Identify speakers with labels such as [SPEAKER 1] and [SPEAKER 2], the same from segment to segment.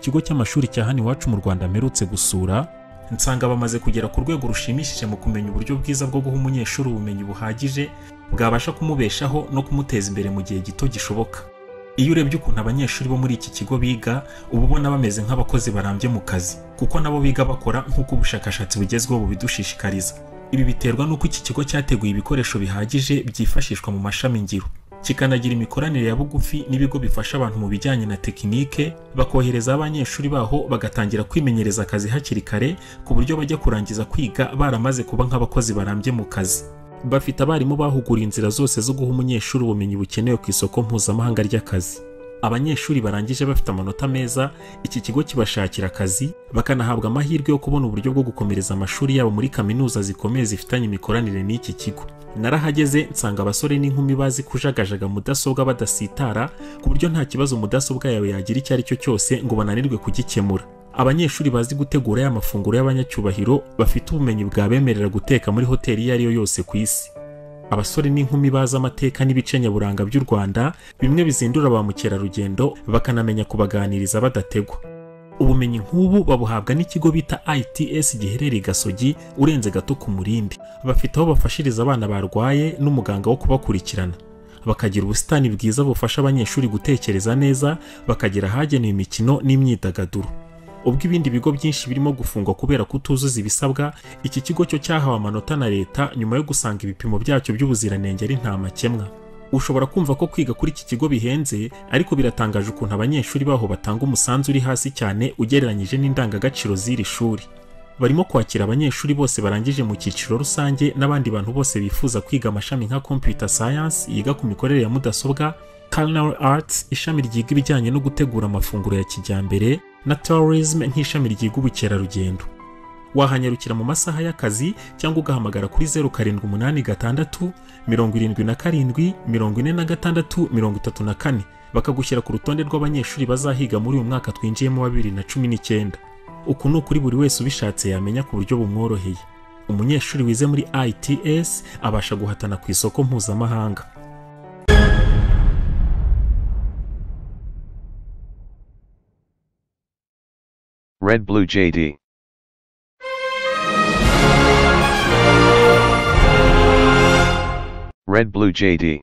[SPEAKER 1] kigo cy'amashuri cya hano iwacu mu Rwanda mperutse gusura nsanga bamaze kugera ku rwego rushimishije mu kumenya uburyo bwiza bwo guha umunyeshuri ubumenyi buhagije bwabasha kumubeshaho no kumuteza imbere mu gihe gito gishoboka iyo urebye ukuntu abanyeshuri bo muri iki kigo biga uba ubona bameze nk'abakozi barambye mu kazi kuko nabo biga bakora nk'uko ubushakashatsi bugezweho bubidushishikariza ibi biterwa n'uko iki kigo cyateguye ibikoresho bihagije byifashishwa mu mashami ngiro kikanagira imikoranire ya bugufi n'ibigo bifasha abantu mu bijyanye na tekinike bakohereza abanyeshuri baho bagatangira kwimenyereza akazi hakiri kare ku buryo bajya kurangiza kwiga baramaze kuba nk'abakozi barambye mu kazi bafite abarimu bahuguriye inzira zose zo guha umunyeshuri ubumenyi bukenewe ku isoko mpuzamahanga ry'akazi abanyeshuri barangije bafite amanota meza iki kigo kibashakira akazi bakanahabwa amahirwe yo kubona uburyo bwo gukomereza amashuri yabo muri kaminuza zikomeye zifitanye imikoranire n'iki kigo narahageze nsanga abasore n'inkumi bazi kujagajaga mudasobwa badasitara ku buryo nta kibazo mudasobwa yawe yagira icyo ari cyo cyose ngo bananirwe kugikemura abanyeshuri bazi gutegura ya mafunguro y'abanyacyubahiro bafite ubumenyi bwabemerera guteka muri hoteli iyo ari yo yose ku isi abasore n'inkumi bazi amateka n'ibice nyaburanga by'u rwanda bimwe bizindura ba mukerarugendo bakanamenya kubaganiriza badategwa ubumenyi nk'ubu babuhabwa n'ikigo bita its giherereye i gasogi urenze gato ku murindi bafite aho bafashiriza abana barwaye n'umuganga wo kubakurikirana bakagira ubusitani bwiza bufasha abanyeshuri gutekereza neza bakagira ahagenewe imikino n'imyidagaduro ubwo ibindi bigo byinshi birimo gufungwa kubera kutuzuza ibisabwa iki kigo cyo cyahawe amanota na leta nyuma yo gusanga ibipimo byacyo by'ubuziranenge ari nta makemwa ushobora kumva ko kwiga kuri iki kigo bihenze ariko biratangaje ukuntu abanyeshuri baho batanga umusanzu uri hasi cyane ugereranyije n'indangagaciro z'iri shuri barimo kwakira abanyeshuri bose barangije mu cyiciro rusange n'abandi bantu bose bifuza kwiga amashami nka computer science yiga ku mikorere ya mudasobwa culinary arts ishami ryiga ibijyanye no gutegura amafunguro ya kijyambere na tourism nk'ishami ryiga ubukerarugendo wahanyarukira mu masaha y'akazi cyangwa ugahamagara kuri zeru karindwi umunani gatandatu mirongo irindwi na karindwi mirongo ine na gatandatu mirongo itatu na kane bakagushyira ku rutonde rw'abanyeshuri bazahiga muri uyu mwaka twinjiyemo wa bibiri na cumi n'icyenda uku ni ukuri buri wese ubishatse yamenya ku buryo bumworoheye umunyeshuri wize muri its abasha guhatana ku isoko mpuzamahanga
[SPEAKER 2] Red Blue JD. Red Blue JD.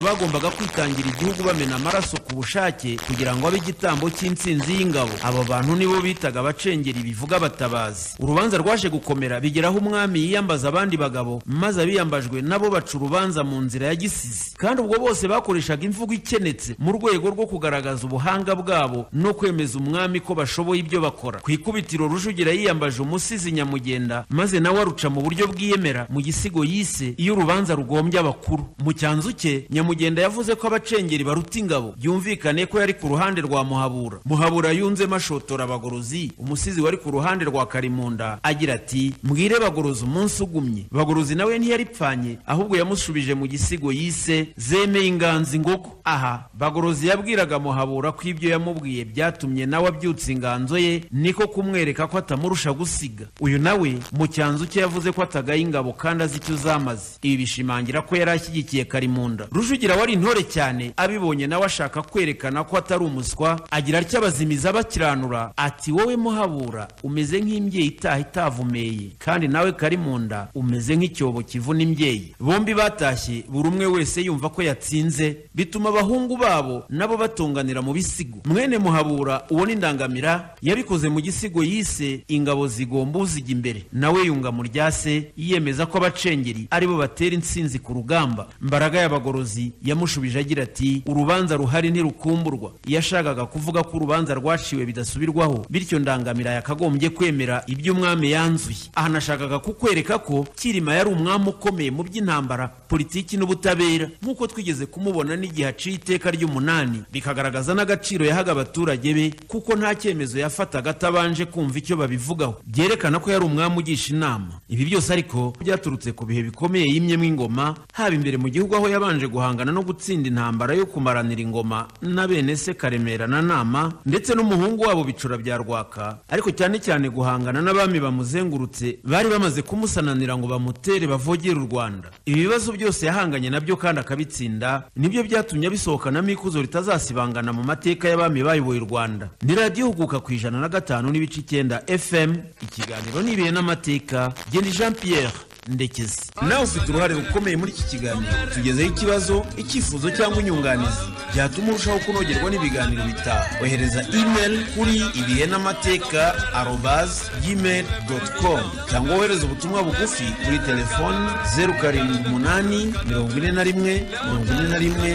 [SPEAKER 3] bagombaga kwitangira igihugu bamena amaraso ku bushake kugira ngo abe igitambo cy'intsinzi y'ingabo abo bantu nibo bitaga abacengeri bivuga abatabazi urubanza rwaje gukomera bigeraho umwami yiyambaza abandi bagabo maze abiyambajwe nabo baca urubanza mu nzira ya gisizi kandi ubwo bose bakoreshaga imvugo ikenetse mu rwego rwo kugaragaza ubuhanga bwabo no kwemeza umwami ko bashoboye ibyo bakora ku ikubitiro rujugira yiyambaje umusizi nyamugenda maze nawe aruca mu buryo bwiyemera mu gisigo yise iyo urubanza rugombye abakuru mu cyanzu cye nyamugenda yavuze ko abacengeri baruta ingabo byumvikane ko yari ku ruhande rwa muhabura muhabura yunzemo ashotora bagorozi umusizi wari ku ruhande rwa karimunda agira ati mbwire bagorozi umunsi ugumye bagorozi nawe ntiyaripfanye ahubwo yamushubije mu gisigo yise zemeye inganzi ngoko aha bagorozi yabwiraga muhabura ko ibyo yamubwiye byatumye nawe abyutsa inganzo ye niko kumwereka ko atamurusha gusiga uyu nawe mu cyanzu cye yavuze ko atagaye ingabo kandi azi icyo zamaze ibi bishimangira ko yari ashyigikiye karimunda rujugira wari intore cyane abibonye nawe ashaka kwerekana ko atari umuswa agira atya abazimiza bakiranura ati wowe muhabura umeze nk'imbyeyi itaha itavumeye kandi nawe karimunda umeze nk'icyobo kivuna imbyeyi bombi batashye buri umwe wese yumva ko yatsinze bituma abahungu babo nabo batunganira mu bisigo mwene muhabura uwo ni ndangamira yabikoze mu gisigo yise ingabo zigomba uzijya imbere nawe yunga mu rya se yiyemeza ko abacengeri aribo batera intsinzi ku rugamba mbaraga y'abagorozi yamushubije agira ati urubanza ruhari ntirukumburwa iyo ashakaga kuvuga ko urubanza rwaciwe bidasubirwaho bityo ndangamira yakagombye kwemera ibyo umwami yanzuye aha nashakaga kukwereka ko kirima yari umwami ukomeye mu by'intambara politiki n'ubutabera nk'uko twigeze kumubona n'igihe aciye iteka ry'umunani bikagaragaza n'agaciro yahaga abaturage be kuko nta cyemezo yafataga atabanje kumva icyo babivugaho byerekana ko yari umwami ugisha inama ibi byose ariko byaturutse ku bihe bikomeye yimyemo ingoma haba imbere mu gihugu aho yabanje guhanga guhangana no gutsinda intambara yo kumaranira ingoma na bene se karemera na nama ndetse n'umuhungu wabo bicura bya rwaka ariko cyane cyane guhangana n'abami bamuzengurutse bari bamaze kumusananira ngo bamutere bavogere u rwanda ibibazo byose yahanganye nabyo kandi akabitsinda nibyo byatumye abisohokanamo ikuzo ritazasibangana mu mateka y'abami bayoboye u rwanda ni radiyo huguka ku ijana na gatanu n'ibice icyenda fm ikiganiro n'ibihe n'amateka genda jean pierre ndekezi nawe ufite uruhare rukomeye muri iki kiganiro tugezeho ikibazo icyifuzo cyangwa inyunganizi byatuma urushaho kunogerwa n'ibiganiro bitaha ohereza email kuri ibihe n'amateka arobazi gmail doti komu cyangwa wohereze ubutumwa bugufi kuri telefoni zeru karindwi umunani mirongo ine na rimwe mirongo ine na rimwe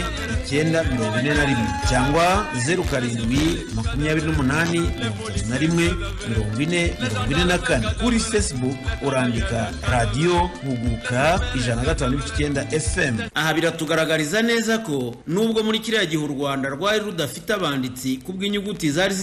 [SPEAKER 3] icyenda mirongo ine na rimwe cyangwa zeru karindwi makumyabiri n'umunani mirongo itatu na rimwe mirongo ine mirongo ine na kane kuri facebook urandika radiyo huguka ijana na gatanu n'ibice icyenda fm aha biratugaragariza neza ko nubwo muri kiriya gihe u rwanda rwari rudafite abanditsi kubw'inyuguti zari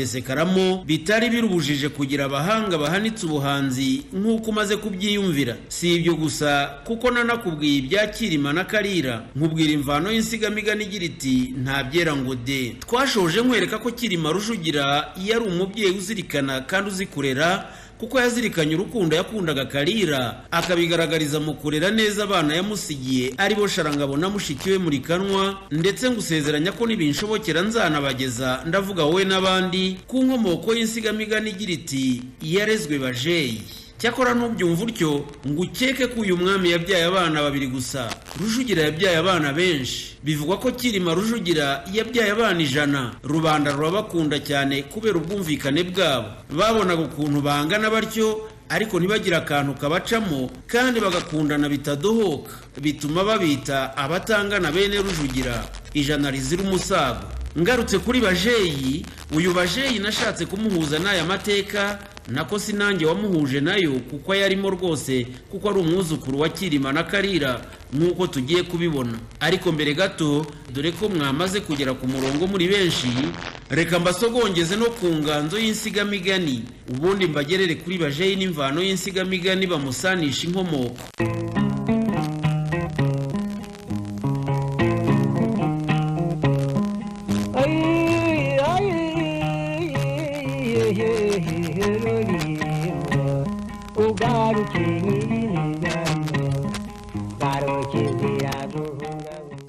[SPEAKER 3] zitararusesekaramo bitari birubujije kugira abahanga bahanitse ubuhanzi nk'uko umaze kubyiyumvira si ibyo gusa kuko nanakubwiye ibya kirima na karira nkubwira imvano y'insigamigani igira iti ntabyera ngo de twashoje nkwereka ko kirima rujugira yari umubyeyi uzirikana kandi uzi kurera kuko yazirikanye urukundo yakundaga karira akabigaragariza mu kurera neza abana yamusigiye aribo sharangabo na mushiki we murikanwa ndetse ngusezeranya ko nibinshobokera nzanabageza ndavuga wowe n'abandi ku nkomoko y'insigamigani igira iti yarezwe bajeyi cyakora nubyumva utyo ngo ukeke ko uyu mwami yabyaye abana babiri gusa rujugira yabyaye abana benshi bivugwa ko kirima rujugira yabyaye abana ijana rubanda rurabakunda cyane kubera ubwumvikane bwabo babonaga ukuntu bangana batyo ariko ntibagire akantu kabacamo kandi bagakundana bitadohoka bituma babita abatangana bene rujugira ijana rizira umusago ngarutse kuri bajeyi uyu bajeyi nashatse kumuhuza n'aya mateka nako si nanjye wamuhuje nayo kuko yarimo rwose kuko ari umwuzukuru wa kirima na karira nk'uko tugiye kubibona ariko mbere gato dore ko mwamaze kugera ku murongo muri benshi reka mbasogongeze no ku nganzo y'insigamigani ubundi mbagerere kuri bajeyi n'imvano y'insigamigani bamusanisha inkomoko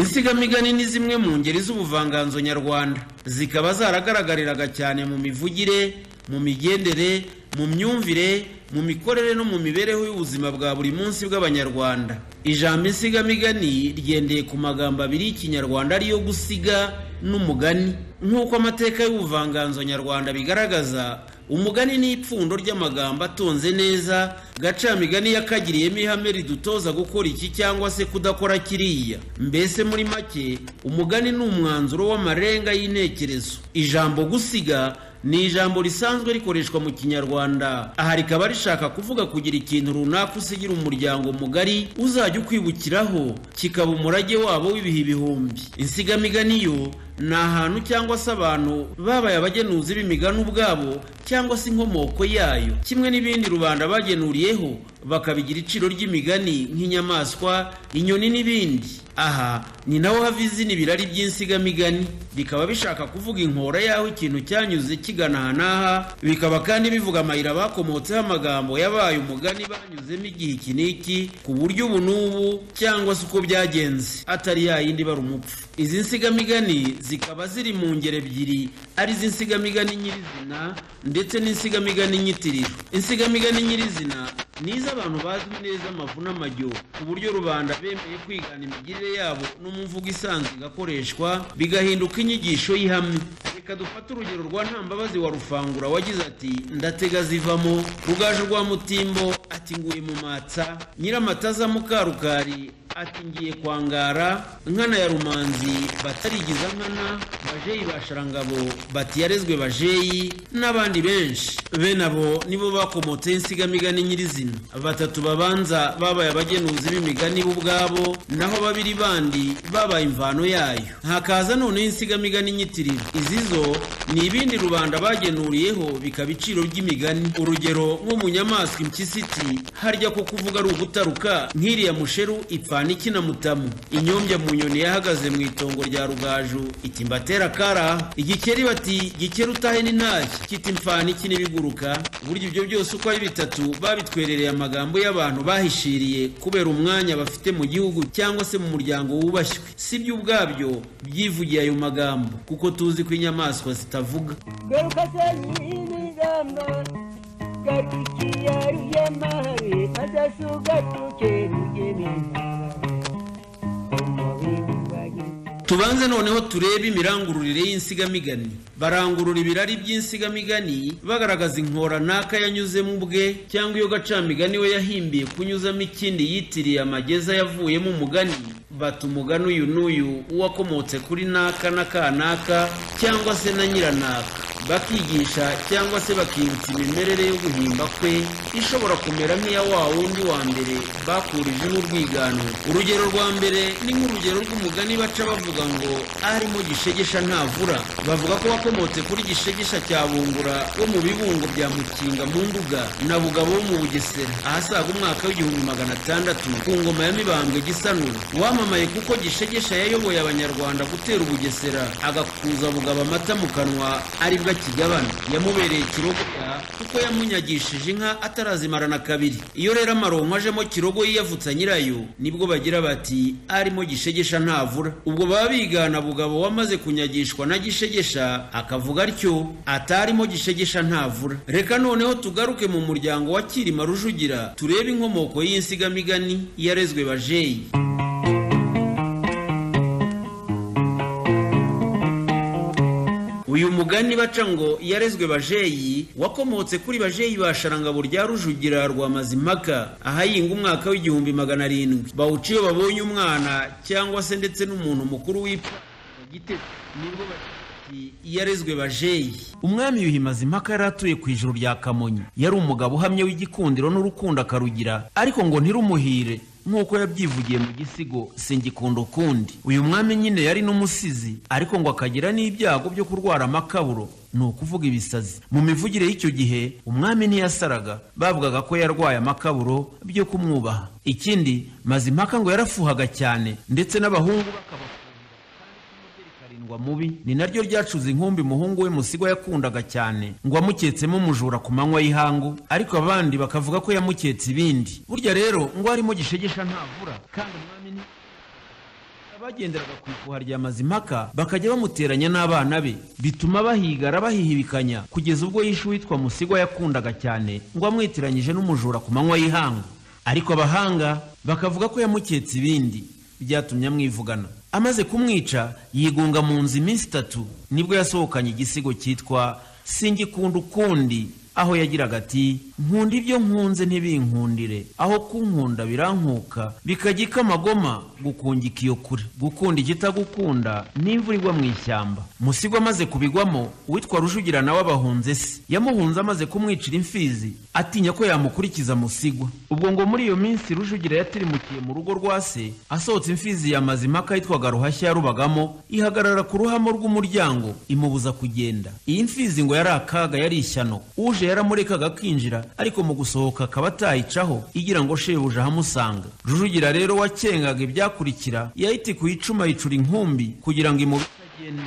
[SPEAKER 3] insigamigani ni zimwe mu ngeri z'ubuvanganzo nyarwanda zikaba zaragaragariraga cyane mu mivugire mu migendere mu myumvire mu mikorere no mu mibereho y'ubuzima bwa buri munsi bw'abanyarwanda ijambo insigamigani ryendeye ku magambo abiri y'ikinyarwanda ariyo gusiga n'umugani nk'uko amateka y'ubuvanganzo nyarwanda bigaragaza umugani ni ipfundo ry'amagambo atonze neza gacamigani yakagiriyemo ihame ridutoza gukora iki cyangwa se kudakora kiriya mbese muri make umugani ni umwanzuro w'amarenga y'intekerezo ijambo gusiga ni ijambo risanzwe rikoreshwa mu kinyarwanda aha rikaba rishaka kuvuga kugira ikintu runaka usigira umuryango mugari uzajya ukwibukiraho kikaba umurage wabo w'ibihe ibihumbi insigamigani yo ni ahantu cyangwa se abantu babaye abagenuzi b'imigani ubwabo cyangwa se inkomoko yayo kimwe n'ibindi rubanda bagenuriyeho bakabigira iciro ry'imigani nk'inyamaswa inyoni n'ibindi aha ni naho hava izina ibirari by'insigamigani bikaba bishaka kuvuga inkora y'aho ikintu cyanyuze kigana aha n'aha bikaba kandi bivuga amayira bakomotseho amagambo yabaye umugani banyuzemo igihe iki n'iki ku buryo ubu n'ubu cyangwa se uko byagenze atari ya yindi bari umupfu izi nsigamigani zikaba ziri mu ngeri ebyiri ari iz'insigamigani nyirizina ndetse n'insigamigani nyitiriro insigamigani nyirizina ni iz'abantu bazwi neza amavu n'amajyo ku buryo rubanda bemeye kwigana imigirire yabo no mu mvugo isanzwe igakoreshwa bigahinduka inyigisho y'ihame reka dufate urugero rwa ntambabazi wa rufangura wagize ati ndatega zivamo rugaje rwa mutimbo ati nguye mu matsa nyiramataza mukarukari ati ngiye kwangara nkana ya rumanzi batarigiza nkana bajeyi ba sharangabo bati yarezwe bajeyi n'abandi benshi bene abo nibo bakomotseho insigamigani nyirizina batatu babanza babaye abagenuzi b'imigani bo ubwabo naho babiri bandi babaye imvano yayo hakaza noneho insigamigani nyitiriro izi zo ni ibindi rubanda bagenuriyeho bikaba iciro ry'imigani urugero nko mu nyamaswa impyisi iti harya ko kuvuga ari ugutaruka nk'iriya musheru ipfana imana ikina mutamu inyombya mu nyoni yahagaze mu itongo rya rugaju iti mbatera kara igikeri bati gikeri utahe n'intashya kiti mfana iki n'ibiguruka burya ibyo byose uko ari bitatu babitwerereye amagambo y'abantu bahishiriye kubera umwanya bafite mu gihugu cyangwa se mu muryango wubashywe si byo ubwabyo byivugiye ayo magambo kuko tuzi ko inyamaswa zitavuga
[SPEAKER 4] garuka senyirigamba garukiya ruyamare azasuga tuke rugemeza umubiri wagize
[SPEAKER 3] tubanze noneho turebe imirangururire y'insigamigani barangurura ibirari by'insigamigani bagaragaza inkoranaka yanyuzemo ubwe cyangwa iyo gacamigani we yahimbiye kunyuzamo ikindi yitiriye amageza yavuyemo umugani bata umugani uyu n'uyu uwakomotse kuri naka na kanaka cyangwa se na nyiranaka bakigisha cyangwa se bakibutsa imimerere yo guhimba kwe ishobora kumera nk'iya wa wundi wa mbere bakurijeho urwigano urugero rwa mbere ni nk'urugero rw'umugani baca bavuga ngo arimo gishegesha ntavura bavuga ko wakomotse kuri gishegesha cya bungura wo mu bibungo bya mukinga mu nduga na bugabo wo mu bugesera ahasaga umwaka w'igihumbi magana atandatu ku ngoma ya mibambwe gisano wamamaye kuko gishegesha yayoboye abanyarwanda gutera ubugesera agakuza bugabo amata mu kanwa aribwo akigabana yamubereye ikirogoya kuko yamunyagishije inka atarazimarana kabiri iyo rero amaronko ajemo kirogo yiyavutsa nyirayo nibwo bagira bati arimo gishegesha ntavura ubwo baba bigana bugabo wamaze kunyagishwa na gishegesha akavuga atyo atarimo gishegesha ntavura reka noneho tugaruke mu muryango wa kirima rujugira turebe inkomoko y'insigamigani yarezwe bajeyi uyu mugani baca ngo yarezwe bajeyi wakomotse kuri bajeyi ba sharangabo rya rujugira rwa mazimpaka ahayinga umwaka w'igihumbi magana arindwi bawuca iyo babonye umwana cyangwa se ndetse n'umuntu mukuru wipfa Gitego. nibwo bati yarezwe bajeyi umwami yuhi mazimpaka yari atuye ku ijuru rya kamonyi yari umugabo uhamye w'igikundiro n'urukundo akarugira ariko ngo ntirumuhire nk'uko yabyivugiye mu gisigo singikunda ukundi uyu mwami nyine yari n'umusizi ariko ngo akagira n'ibyago byo kurwara amakaburo ni ukuvuga ibisazi mu mivugire y'icyo gihe umwami ntiyasaraga bavugaga ko yarwaye amakaburo byo kumwubaha ikindi mazimpaka ngo yarafuhaga cyane ndetse n'abahungu bakabafuha karindwa mubi ni naryo ryacuze inkumbi umuhungu we musigwa yakundaga cyane ngo wamuketsemo umujura ku manywa y'ihangu ariko abandi bakavuga ko yamuketse ibindi burya rero ngo harimo gishegesha ntavura kandi umwami ni abagenderaga ku ifuha rya mazimpaka bakajya bamuteranya n'abana be bituma bahigara bahihibikanya kugeza ubwo yishe uwitwa musigwa yakundaga cyane ngo amwitiranyije n'umujura ku manywa y'ihangu ariko abahanga bakavuga ko yamuketse ibindi byatumye amwivugana amaze kumwica yigunga mu nzu iminsi itatu nibwo yasohokanye igisigo cyitwa singikunda ukundi aho yagiraga ati nkunda ibyo nkunze ntibinkundire aho kunkunda birankuka bikajya ikamagoma gukungika iyo kure gukunda ikitagukunda n'imvura igwa mu ishyamba musigo amaze kubigwamo uwitwa rujugira nawe abahunze se yamuhunze amaze kumwicira imfizi atinya ko yamukurikiza musigwa ubwo ngo muri iyo minsi rujugira yatirimukiye mu rugo rwa se asohotse imfizi ya mazimpaka yitwaga ruhashya yarubagamo ihagarara ku ruhamo rw'umuryango imubuza kugenda iyi mfizi ngo yari akaga yari ishyano uje yaramurekaga akinjira ariko mu gusohoka akaba atayicaho igira ngo shebuja ahamusanga rujugira rero wakengaga ibyakurikira yahitikuye icuma yicura inkumbi kugira ngo imubi itagenda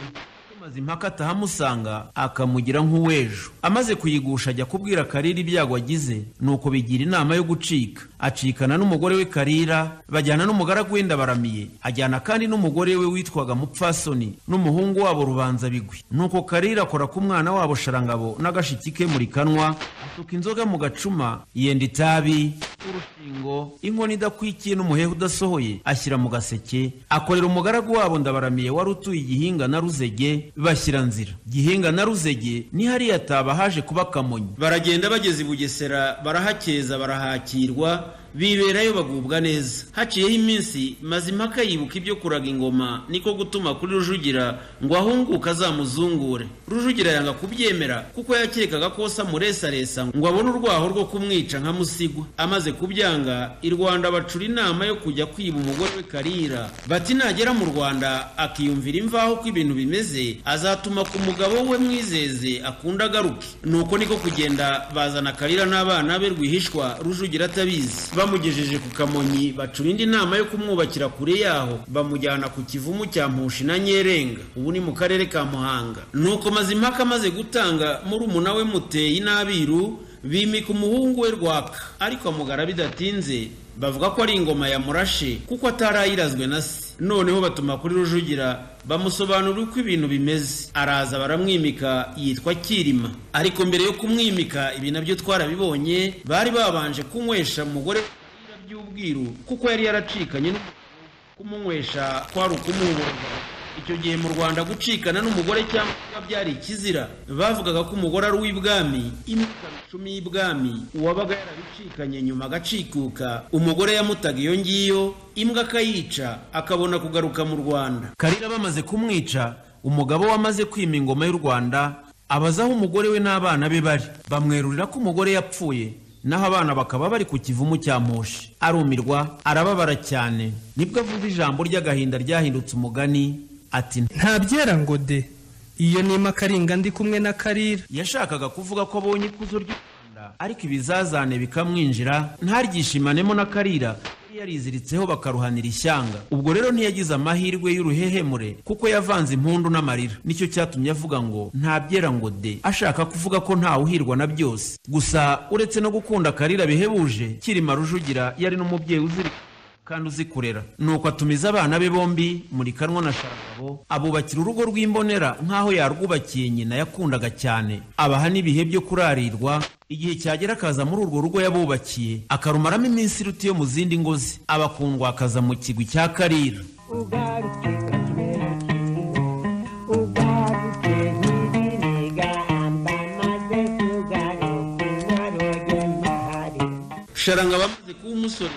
[SPEAKER 3] mazimpaka atahamusanga akamugira nk'uwejo amaze kuyigusha ajya kubwira karira ibyago agize nuko bigira inama yo gucika acikana n'umugore we karira bajyana n'umugaragu we ndabaramiye ajyana kandi n'umugore we witwaga mupfasoni n'umuhungu wabo rubanza bigwi nuko karira akora ku mwana wabo sharangabo n'agashiki ke muri kanwa asuka inzoga mu gacuma yenda itabi urushingo inkono idakwikiye n'umuheha udasohoye ashyira mu gaseke akorera umugaragu wabo ndabaramiye wari utuye igihinga na ruzege bashyira nzira gihinga na ruzege ni hariya ataba haje kuba kamonyi baragenda bageze i bugesera barahakeza barahakirwa biberayo bagubwa neza haciyeho iminsi mazimpaka yibuka ibyo kuraga ingoma niko gutuma kuri rujugira ngo ahunguke azamuzungure rujugira yanga kubyemera kuko yakekaga ko se amuresaresa ngo abone urwaho rwo kumwica nka musigwa amaze kubyanga i rwanda bacura inama yo kujya kwiba umugore we karira bati nagera mu rwanda akiyumvira imvaho ko ibintu bimeze azatuma ku mugabo we mwizeze akunda agaruke nuko niko kugenda bazana karira n'abana be rwihishwa rujugira atabizi bamugejeje ku kamonyi bacurinda inama yo kumwubakira kure yaho bamujyana ku kivumu cya mpushi na nyerenga ubu ni mu karere ka muhanga nuko mazimpaka amaze gutanga murumuna we muteye inabiru bimika umuhungu we rwaka ariko amugara bidatinze bavuga ko ari ingoma yamurashe kuko atarayirazwe na se noneho batuma kuri rujugira bamusobanurira uko ibintu bimeze araza baramwimika yitwa kirima ariko mbere yo kumwimika ibi nabyo twarabibonye bari babanje kunywesha umugore by'ubwiru kuko yari yaracikanye n'umugore. kumunywesha kwari ukumuhura icyo gihe mu rwanda gucikana n'umugore cyangwa kuba byari ikizira bavugaga ko umugore ari uw'ibwami imyaka cumi y'ibwami uwabaga yarabicikanye nyuma agacikuka umugore yamutaga iyo ngiyo imbwa akayica akabona kugaruka mu rwanda karira bamaze kumwica umugabo we amaze kwima ingoma y'u rwanda abaza aho umugore we n'abana be bari bamwerurira ko umugore yapfuye naho abana bakaba bari ku kivumu cya moshi arumirwa arababara cyane nibwo avuga ijambo ry'agahinda ryahindutse umugani ati
[SPEAKER 5] ntabyera ngo de iyo nima karinga ndi kumwe na karira
[SPEAKER 3] yashakaga kuvuga ko abonye ikuzo ry'u rwanda ariko ibizazane bikamwinjira ntaryishimanemo na karira yari yariziritseho bakaruhanira ishyanga ubwo rero ntiyagize amahirwe y'uruhehemure kuko yavanze impundu n'amarira nicyo cyatumye avuga ngo ntabyera ngo de ashaka kuvuga ko ntawuhirwa na byose gusa uretse no gukunda karira bihebuje kirima rujugira yari n'umubyeyi uzirika kandi uzi kurera nuko atumiza abana be bombi muri kanwa na sharagabo abubakira urugo rw'imbonera nk'aho yarwubakiye nyina yakundaga cyane abaha n'ibihe byo kurarirwa igihe cyagera akaza muri urwo rugo yabubakiye akarumaramo iminsi iruta iyo mu zindi ngo ze abakundwa akaza mu kigwi cya karira
[SPEAKER 4] ugaruke kakibereke ugaruke ntibirigamba maze tugaruke naroge mahari
[SPEAKER 3] sharanga bamaze kuba umusore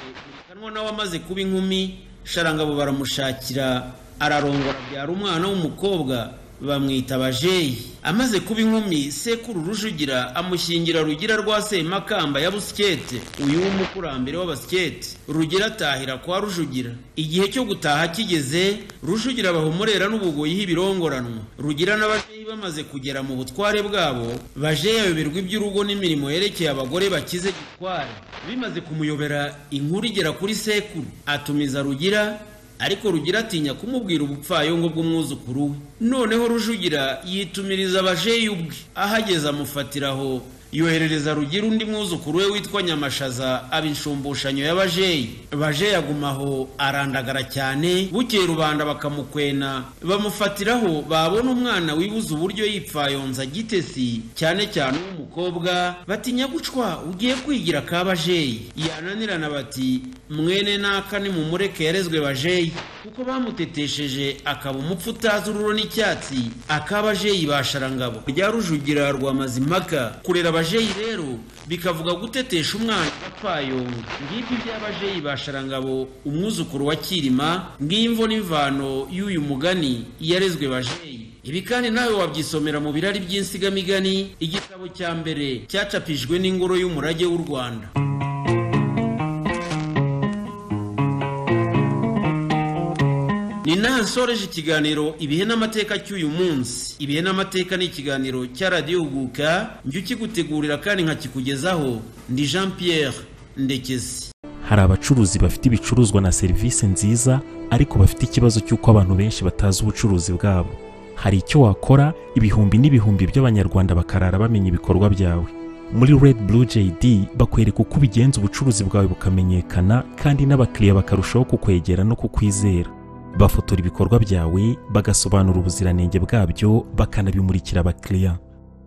[SPEAKER 3] kanwa nawe amaze kuba inkumi sharangabo baramushakira ararongora abyara umwana w'umukobwa bamwita bajeyi amaze kuba inkumi sekuru rujugira amushyingira rugira rwa semakamba ya busikete uyu w'umukurambere w'abasikete rugira atahira kwa rujugira igihe cyo gutaha kigeze rujugira bahumurera n'ubugoyi h'ibirongoranwa rugira n'abajeyi bamaze kugera mu butware bwabo bajeyi ayoberwa iby'urugo n'imirimo yerekeye abagore bakize gitware bimaze kumuyobera inkuru igera kuri sekuru atumiza rugira ariko rugira atinya kumubwira ubupfayongo bw'umwuzukuru we noneho rujugira yitumiriza abajeyi ubwe ahageze amufatiraho yoherereza rugira undi mwuzukuru we witwa nyamashaza aba inshumbushanyo y'abajeyi bajeyi agumaho arandagara cyane bukeye rubanda bakamukwena bamufatiraho babona umwana wibuza uburyo yipfayonza gitesi cyane cyane uw'umukobwa batinya gucwa ugiye kwigira ka bajeyi yananirana bati mwene naka nimumureke yarezwe bajeyi kuko bamutetesheje akaba umupfu utazi ururo n'icyatsi akabajeyi ba sharangabo rya rujugira rwa mazimpaka kurera abajeyi rero bikavuga gutetesha umwana wapfayongo ngibyo iby'abajeyi ba sharangabo umwuzukuru wa kirima ng'imvo n'imvano y'uyu mugani yarezwe bajeyi ibi kandi nawe wabyisomera mu birari by'insigamigani igitabo cya mbere cyacapijwe n'ingoro y'umurage w'u rwanda ni naha nsoreje ikiganiro ibihe n'amateka cy'uyu munsi ibihe n'amateka ni ikiganiro cya radiyo huguka njye ukigutegurira kandi nkakikugezaho ndi jean pierre ndekezi
[SPEAKER 1] hari abacuruzi bafite ibicuruzwa na serivisi nziza ariko bafite ikibazo cy'uko abantu benshi batazi ubucuruzi bwabo hari icyo wakora ibihumbi n'ibihumbi by'abanyarwanda bakarara bamenya ibikorwa byawe muri red blue jd bakwereka uko ubigenza ubucuruzi bwawe bukamenyekana kandi n'abakiriya bakarushaho kukwegera no kukwizera bafotora ibikorwa byawe bagasobanura ubuziranenge bwabyo bakanabimurikira abakiriya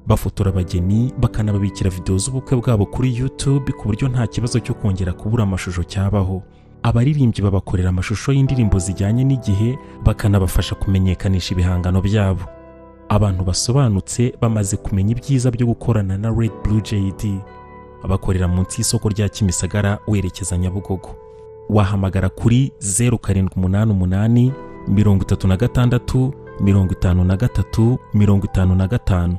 [SPEAKER 1] bafotora abageni bakanababikira videwo z'ubukwe bwabo kuri youtube ku buryo nta kibazo cyo kongera kubura amashusho cyabaho abaririmbyi babakorera amashusho y'indirimbo zijyanye n'igihe bakanabafasha kumenyekanisha ibihangano byabo abantu basobanutse bamaze kumenya ibyiza byo gukorana na red blue jd bakorera munsi y'isoko rya kimisagara werekeza nyabugogo wahamagara kuri zeru karindwi umunani umunani mirongo itatu na gatandatu mirongo itanu na gatatu mirongo itanu na gatanu